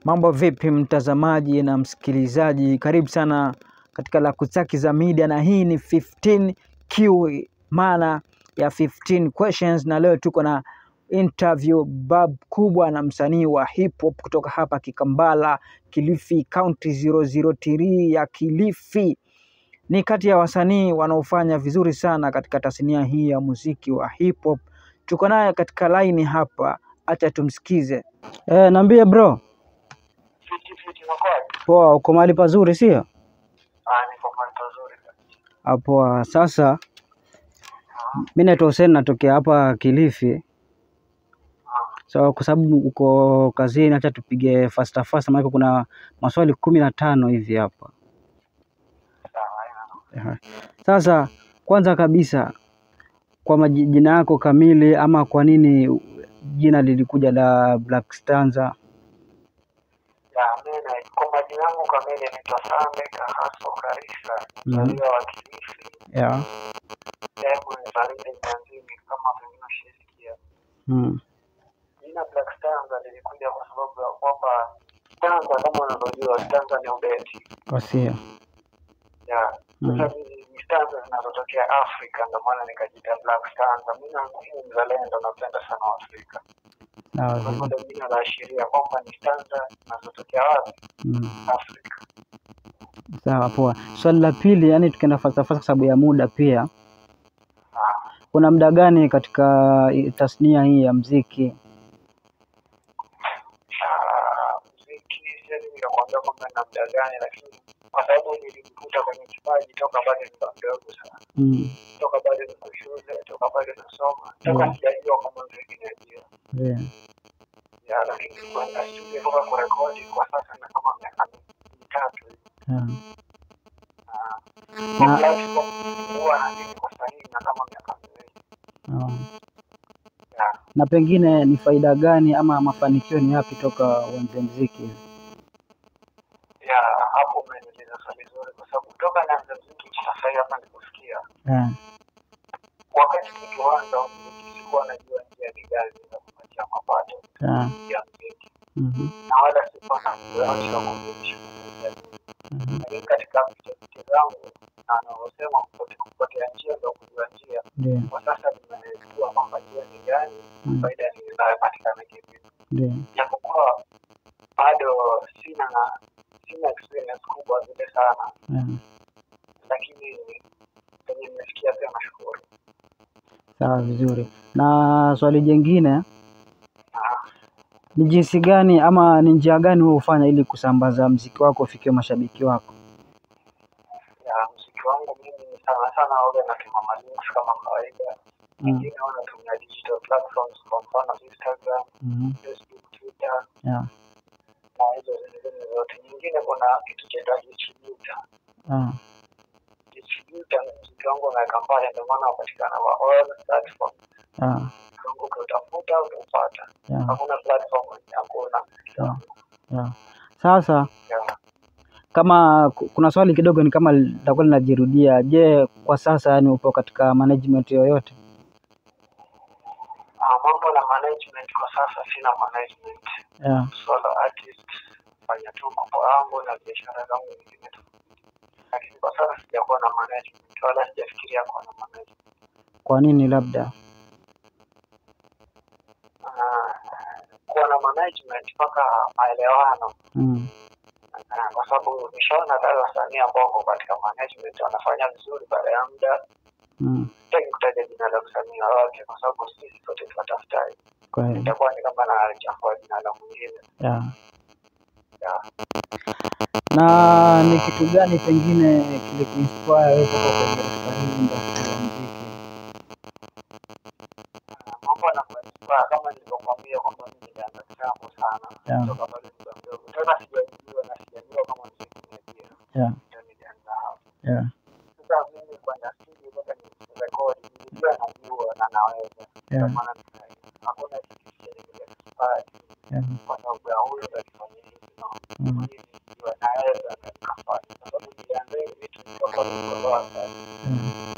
Mambo vipi mtazamaji na msikilizaji, karibu sana katika Lakutaki za Media, na hii ni 15Q, maana ya 15 questions, na leo tuko na interview bab kubwa na msanii wa hip hop kutoka hapa Kikambala, Kilifi County 003 ya Kilifi. Ni kati ya wasanii wanaofanya vizuri sana katika tasnia hii ya muziki wa hip hop. Tuko naye katika line hapa, acha tumsikize. Eh, naambie bro. Fiti fiti unakuwaje? Poa, uko mahali pazuri sio? Ah, niko mahali pazuri kabisa. Ah, Poa. Sasa mi naitwa Hussein, natokea hapa Kilifi. So kwa sababu uko kazini, acha tupige fasta fasta, maana kuna maswali kumi na tano hivi hapa. Sawa, haina Aha. Sasa kwanza kabisa, kwa majina yako kamili, ama kwa nini jina lilikuja la Black Stanza? ya mimi kwa majina yangu kamili naitwa Sande Kahaso Karisa, Mhm. mzaliwa wa Kilifi, Yeah. sehemu ya Baridi Mtanzini kama pengine ushisikia. Mm. Jina Black Stanza lilikuja kwa sababu ya kwamba stanza kama unavyojua stanza ni ubeti. Wasia. Ya. Mm. Sasa hizi ni stanza zinazotokea Afrika ndio maana nikajiita Black Stanza. Mimi na mimi mzalendo napenda sana Afrika. Sawa Kwa vizuri. hivyo jina laashiria kwamba ni stanza zinazotokea wapi? Mm. Afrika. Sawa, poa. Swali la pili, yani tukienda falsafa kwa sababu ya muda pia, Ah. kuna muda gani katika i- tasnia hii ya mziki? Ah, muziki siwezi nikakwambia kwamba na muda gani, lakini kwa sababu nilijikuta kwenye kipaji toka bado nikiwa mdogo sana, Mm. toka bado niko shule, toka bado nasoma, toka Mm. sijajua kwamba muziki ni ajira Yeah. ya, lakini kwenda studio toka kurekodi kwa sasa na kama miaka mitatu hivi. Yeah. Ah, Na- kwa platform huwa na nini kwa sahihi na kama miaka miwili Oh. ya Na pengine ni faida gani ama mafanikio ni yapi toka uanze mziki? ya hapo umeniuliza swali zuri, kwa sababu toka naanza muziki sasa hivi hapa nikusikia Yeah. wakati nikianza muziki sikuwa najua njia ni gani za kupatia mapato Yeah. ya muziki Mhm. na wala sikuwa na yoyote wa kumrudisha kwa jamii. Mhm. Lakini katika vitafiti zangu na anavyosema kupote- kupotea njia ndio kujua njia, Ndio. kwa sasa nimejua kwamba njia ni gani, Mm. faida ni inayopatikana kivipi, Ndio. japokuwa bado sina sina experience kubwa vile sana, Yeah. lakini penye nimefikia pia nashukuru. Sawa vizuri. Na swali jingine Ah, ni jinsi gani ama ni njia gani wewe hufanya ili kusambaza mziki wako ufikie mashabiki wako? ya muziki wangu mimi sana sana waga natuma malinks kama kawaida Mm. nyingine huwa natumia digital platforms kwa mfano Instagram, Mhm. Facebook, Twitter Yeah. na hizo zingine zote. Nyingine kuna kitu chaitwa distributor. Ah. Distributor muziki wangu unaweka pale, ndio maana unapatikana kwa all platform. Ah. Mungu ukiutafuta utaupata, Yeah. hakuna platform yenye hakuna. Yeah. Yeah. Sasa Yeah. kama ku- kuna swali kidogo ni kama litakuwa linajirudia. Je, kwa sasa yani upo katika management yoyote? Ah, mambo na management kwa sasa sina management. Yeah. Solo artist, fanya tu mambo yangu na biashara zangu nyingine tu, lakini kwa sasa sijakuwa na management wala sijafikiria kuwa na management. Kwa nini labda? Ah, kuwa na management mpaka maelewano Mm. Ah, kwa sababu nishaona wale wasanii ambao wako katika management wanafanya vizuri baada ya muda. Mm. Sitaki kutaja jina la msanii wowote kwa sababu sisi sote tunatafutaji, Kweli. itakuwa ni kama nachafua jina la mwingine. Yeah. Yeah. Na ni kitu gani pengine kilikuinspire wewe kutoka kwenye katika hii industry ya muziki? Ah, mambo yanakuinspire kama nilivyokuambia kwamba mimi nilianza kitambo sana Yeah. kutoka bado nikiwa mdogo, tena sijajua na sijajua kama muziki ni ajira, Yeah. ndio nilianza hapo. Yeah. Sasa mimi kwenda studio mpaka nirekodi, nilijua najua na naweza, ndio Yeah. maana nika- hakuna kitu chenye kile Yeah. kwa sababu ya huyo alifanya hivi no. Mm. Mimi nilijua naweza na nikafanya, kwa sababu nilianza hivi vitu kutoka nilipokuwa sana. Mm.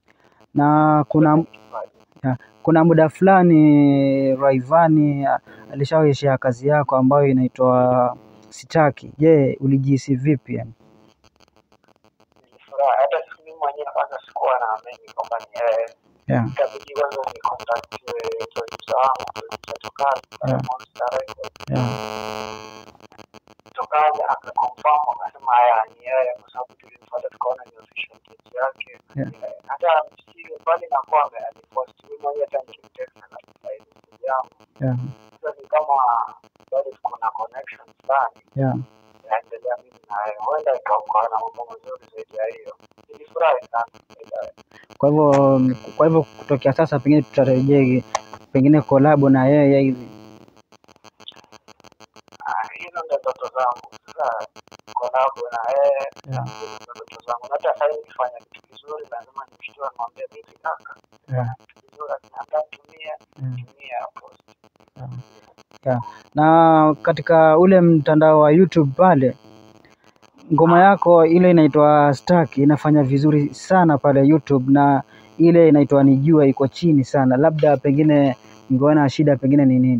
Na kuna Kipaji. ya, kuna muda fulani Rayvanny ah, alishawaishia kazi yako ambayo inaitwa Sitaki. Je, ulijihisi vipi yani? Nilifurahi hata siku mimi mwenyewe kwanza sikuwa naamini kwamba ni yeye. Yeah. Ikabidi kwanza ni contact producer wangu producer Tokazi pale Yeah. Monster Records. Yeah. Tokazi akaconfirm akasema haya ni yeye kwa sababu tulimfuata tukaona ni official page yake. Yeah. Eh, Hata msiri mbali na kwamba alipost mimi mwenyewe hata nikimtext na message yangu. Yeah. Sasa ni kama bado kuna connection fulani. Yeah. naendelea mimi naye, huenda ikaokoa na mambo mazuri zaidi ya hiyo. Nilifurahi sana baadaye. Kwa hivyo kwa hivyo kutokea sasa pengine tutarejea pengine kolabo na yeye hivi. Ah, hizo ndo ndoto zangu sasa, kolabo na yeye Yeah. hizo ndo ndoto zangu. Na hata sasa hivi nikifanya kitu kizuri, lazima nimshtue, nimwambie vipi kaka, Yeah. kitu kizuri akiniambia tumie Yeah. tumie post. Yeah. Yeah. Na katika ule mtandao wa YouTube pale ngoma yako ile inaitwa Stuck inafanya vizuri sana pale YouTube na ile inaitwa Nijua iko chini sana. Labda pengine ungeona shida pengine ni nini?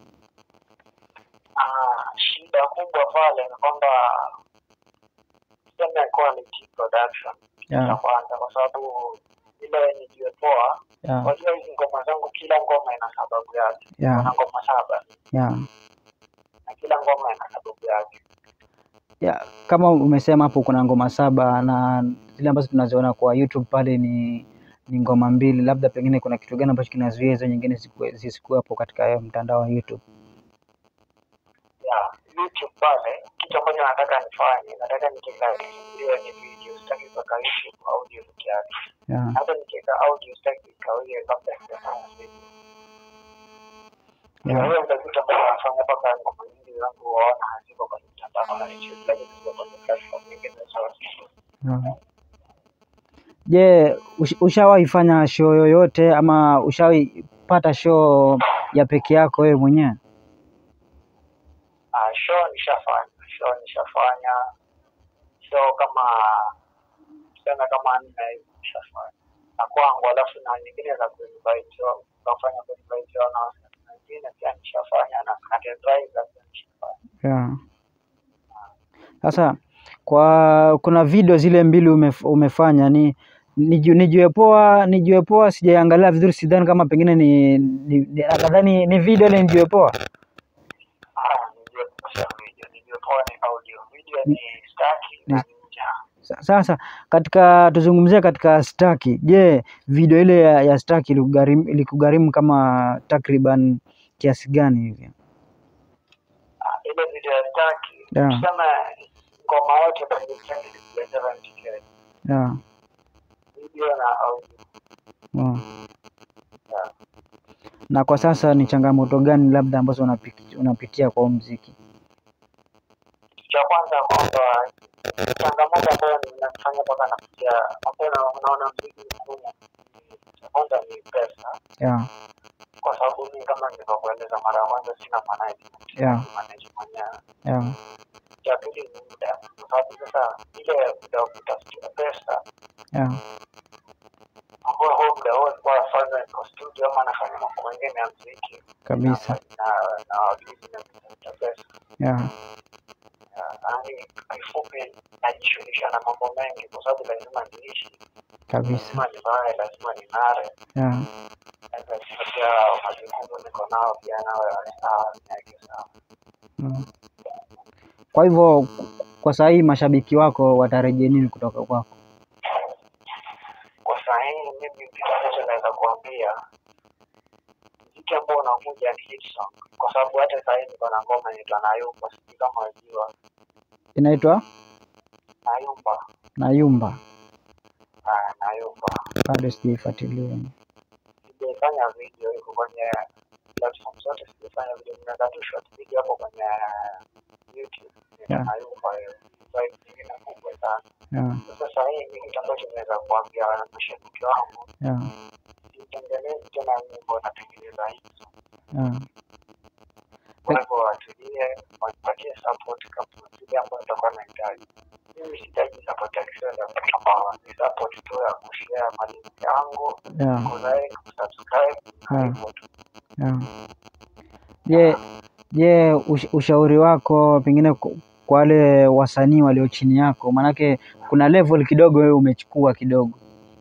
Ah, shida kubwa pale ni kwamba tuseme quality production ya Yeah. kwanza, kwa sababu ile nijue poa Yeah. Unajua hizi ngoma zangu, kila ngoma ina sababu yake. Yeah. Kuna ngoma saba Yeah. na kila ngoma ina sababu yake. Yeah. Kama umesema hapo kuna ngoma saba na zile ambazo tunaziona kwa YouTube pale ni ni ngoma mbili, labda pengine kuna kitu gani ambacho kinazuia hizo nyingine zisikuwe- zisikuwepo katika hiyo mtandao wa YouTube? Ya YouTube pale, kitu ambacho nataka nifanye, nataka nikiweka iwe ni video, sitaki kuweka YouTube audio peke yake. Yeah. Hata nikiweka audio sitaki ikawie kabla sijafanya video. Kwa Yeah. hiyo ndio kitu ambacho nafanya mpaka ngoma nyingi zangu waona haziko kwenye mtandao wa YouTube, lakini ziko kwenye platform nyingine sawa. Yeah. Je, ush- ushawahi fanya show yoyote ama ushawahi pata show ya peke yako wewe mwenyewe? Ah, show nishafanya, show nishafanya, show kama tuseme kama nne hivi nishafanya na kwangu, alafu na nyingine za kuinvite wao, kufanya kuinvite wao na wasanii wengine pia nishafanya na categorize pia nishafanya. Yeah. Sasa kwa kuna video zile mbili umef, umefanya ni niju- nijue poa nijue poa sijaiangalia vizuri sidhani kama pengine ni, ni, ni nadhani ni video ile nijue poa Ah, nijue kusha video, nijue poa ni audio, video ni staki na ninja. Sa- sasa katika tuzungumzie katika staki je video ile ya, ya staki ilikugharimu ilikugharimu kama takriban kiasi gani hivi Ah, ile video ya staki, Yeah. tuseme ngoma yote kwenye staki ya 70k, yeah. video na audio. yeah. Yeah. na kwa sasa ni changamoto gani labda ambazo unapi- unapitia kwa huu mziki cha kwanza kwamba changamoto ambayo ninafanya mpaka nafikia mapema, unaona mziki mgumu. Cha kwanza ni pesa, yeah. kwa sababu mimi kama nilivyokueleza mara ya kwanza, sina management Yeah. manage mwenyewe. Yeah. Cha pili ni muda, kwa sababu sasa ile muda wa kutafutia pesa Yeah. ambao huo muda huo nilikuwa nafanya kwa studio ama nafanya mambo mengine ya mziki kabisa na na business ya pesa yeah. yaani kifupi najishughulisha na mambo mengi kwa sababu lazima niishi kabisa lazima nivae lazima ning'are yeah. lazima pia majukumu niko nao pia nawe sawa niweke sawa mm. kwa hivyo kwa saa hii mashabiki wako watarejea nini kutoka kwako kwa saa hii mimi kitu ambacho naweza kuambia mziki ambao unakuja ni hit song kwa sababu hata saa hii niko na ngoma inaitwa nayumba sijui kama wajua inaitwa nayumba nayumba Ah, nayumba bado sijaifuatilia sijaifanya video iko kwenye platform zote sijafanya video nimeweka tu short video hapo kwenye youtube Yeah. nayumba hiyo vibe nyingine kubwa sana yeah. sasa saa hii ni kitu ambacho naweza kuambia mashabiki wangu yeah. sitengenezi tena nyimbo natengeneza hizo yeah. kwa hivyo watulie wanipatie support kama zile ambayo nitakuwa nahitaji mimi sihitaji support ya kifedha kama ni support tu ya kushare malinki yangu yeah. kulike kusubscribe na Yeah. hivyo tu yeah. Je, je, ush, ushauri wako pengine ku- kwa wale wasanii walio chini yako, maanake kuna level kidogo wewe umechukua kidogo.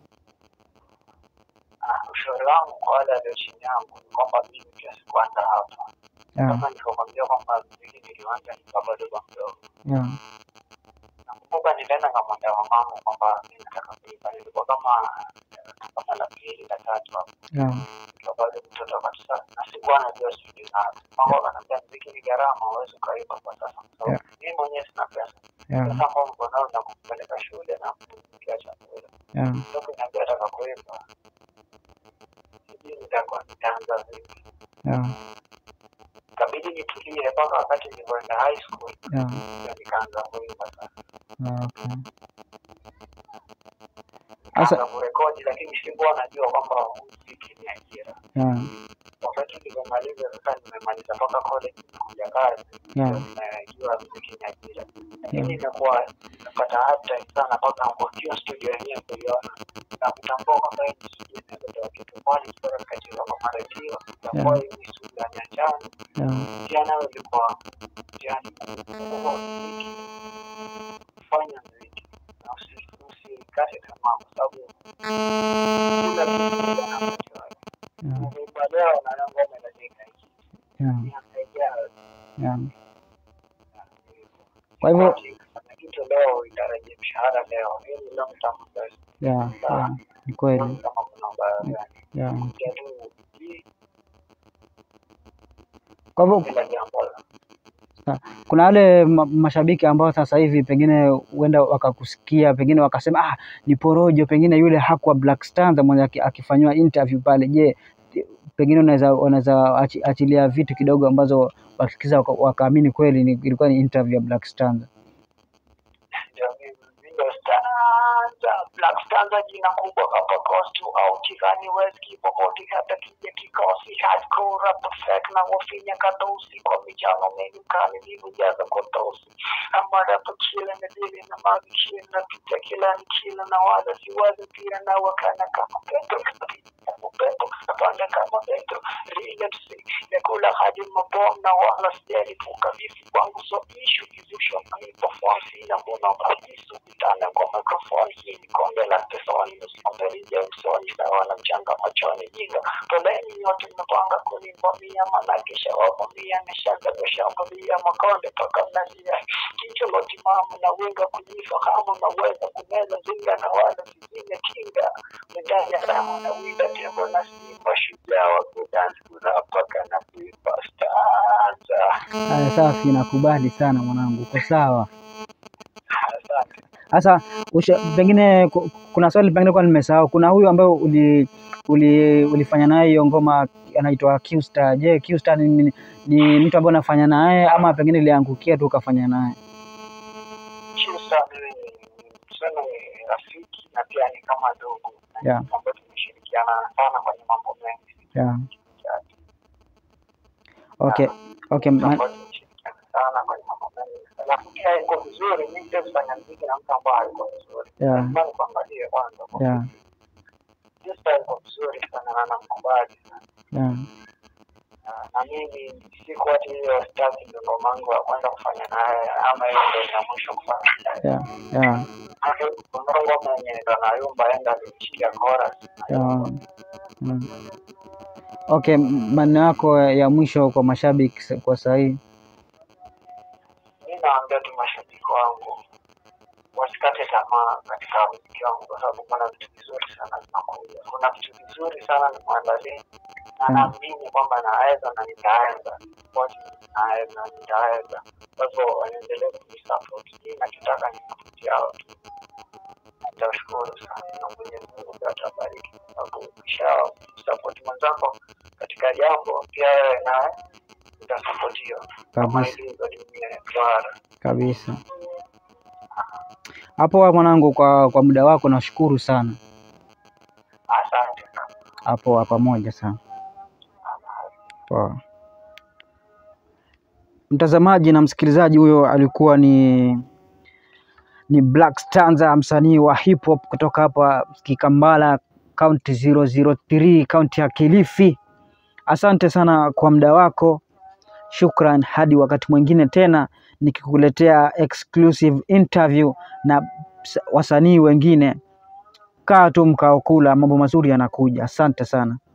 Ah, ushauri wangu kwa wale walio chini yangu ni kwamba mimi pia sikuanza hapa Yeah, kama nilivyokwambia kwamba muziki nilianza nikiwa bado kwa mdogo yeah, nakumbuka nilienda nkamwambia mamangu kwamba mi nataka kuimba nilikuwa kama kama la pili la tatu hapo yeah, nikiwa bado mtoto kabisa na sikuwa najua studio nazo mambo akaniambia muziki ni gharama huwezi ukaimba kwa sasa kwa sababu Yeah. mimi mwenyewe sina pesa yeah, pesa ambao mko nao na kupeleka shule na kupikia chakula yeah, ndio kuniambia nataka kuimba sijui nitakuwa nitaanza vipi yeah, ikabidi nitulie mpaka wakati nilipoenda high school yeah, ndio nikaanza kuimba sasa yeah, okay. Sasa nikaanza kurekodi lakini sikuwa najua kwamba muziki ni ajira yeah, wakati nilivyomaliza sasa nimemaliza mpaka college nimekuja kazi Yeah. ndio nimejua muziki ni ajira lakini imekuwa napata hard time sana mpaka kukiwa studio yenyewe kuiona na kutambua kwamba hii ni studio inaweza toa kitu kwani kutoka nikacheza kwa maredio itakuwa hii ni studio ya nyanjani yeah, pia nayo ilikuwa mtihani mkubwa muziki fanya muziki na usi- usikate tamaa kwa sababu kila kitu kina wakati wake yeah, Ukiimba leo na leo ngoma inajenga hiki yeah, inasaidia yeah. Kwa hivyo na kitu leo itarajia mshahara leo hii ni long term investment yeah, yeah, ni kweli kama kuna ubaya gani yeah. kuja tu hii Kwa hivyo kila jambo la kuna wale ma mashabiki ambao sasa hivi pengine huenda wakakusikia pengine wakasema ah, ni porojo, pengine yule hakuwa Black Stars mwenye aki- akifanyiwa interview pale. Je, pengine unaweza unaweza achi, achilia vitu kidogo ambazo wakisikiza waka- wakaamini kweli ni, ilikuwa ni interview ya Black Stars. ndio mimi ndio stanza black stanza jina kubwa kapa costu au tigani weski popote hata kija kikosi hardcore rap fake na wafinya kadosi kwa michano mengi kali nilivyojaza kwa tosi ama rap kila na dili na magi kila na pita kila ni kila na wala siwazi pia na wakana kama petro upepo kapanda kama petro relapse nakula hadi mabom na wala sijalipuka vipi kwangu so ishu kizusha microphone sina mbona kabisa kutana kwa microphone hii ni kombe la pesoni msikomberija usoni sawa na mchanga machoni jinga poleni nyote mmepanga kunivamia manake shawavamia nishaga kushambulia makonde toka mnazia kicho lotimamu na winga kujifahamu naweza kumeza zinga na wala zizime kinga medali ya damu na winda tembo na simba shujaa wa kudansi kurapaka na kuipa stanza Haya, safi, nakubali sana mwanangu, uko sawa. asante Sasa usha- pengine ku- kuna swali pengine kwa nimesahau. Kuna huyu ambaye uli, uli, ulifanya naye hiyo ngoma anaitwa Qstar. Je, Qstar ni, ni, ni mtu ambaye unafanya naye ama pengine iliangukia tu ukafanya naye? Chusa mimi ni tuseme ni rafiki na pia ni kama ndugu Yeah. ambayo tumeshirikiana sana kwenye mambo mengi Yeah. Okay. Okay. ma- ambayo tumeshirikiana sana kwenye mambo mengi alafu pia iko vizuri mi pia kufanya mziki na mtu ambaye iko vizuri Yeah. lazima nikuangalie kwanza Yeah. Chusa iko vizuri sana na namkubali sana Yeah. Na- na mimi siku hati hiyo staki ndo ngoma yangu ya kwanza kufanya naye ama hiyo ndo ya mwisho kufanya naye Yeah. Yeah. Hata kuna ngoma yenye ndo nayumba enda alimshikia chorus Yeah. Mm. Okay, m- maneno yako ya mwisho kwa mashabiki sa- kwa saa hii. mi naambia tu mashabiki wangu wasikate tamaa katika muziki wangu kwa sababu kuna vitu vizuri sana vinakuja kuna vitu vizuri sana nimwandalia na Mm. naamini kwamba naweza na nitaweza Wote naweza nitaweza kwa hivyo waendelee kunisupport hii nachotaka ni support yao tu nitashukuru sana na mwenyezi mungu pia atabariki kwa sababu ukisha support mwenzako katika jambo pia wewe naye utasapotiwa kama Kabisa. ilivyo dunia ya duara Kabisa. Hapo wa mwanangu, kwa kwa muda wako nashukuru sana. asante sana Hapo wa pamoja sana. Poa. Mtazamaji na msikilizaji, huyo alikuwa ni ni Black Stanza, msanii wa hip hop kutoka hapa Kikambala, county 003, county ya Kilifi. Asante sana kwa muda wako. Shukran, hadi wakati mwingine tena nikikuletea exclusive interview na s- wasanii wengine. Kaa tu mkao kula, mambo mazuri yanakuja. Asante sana.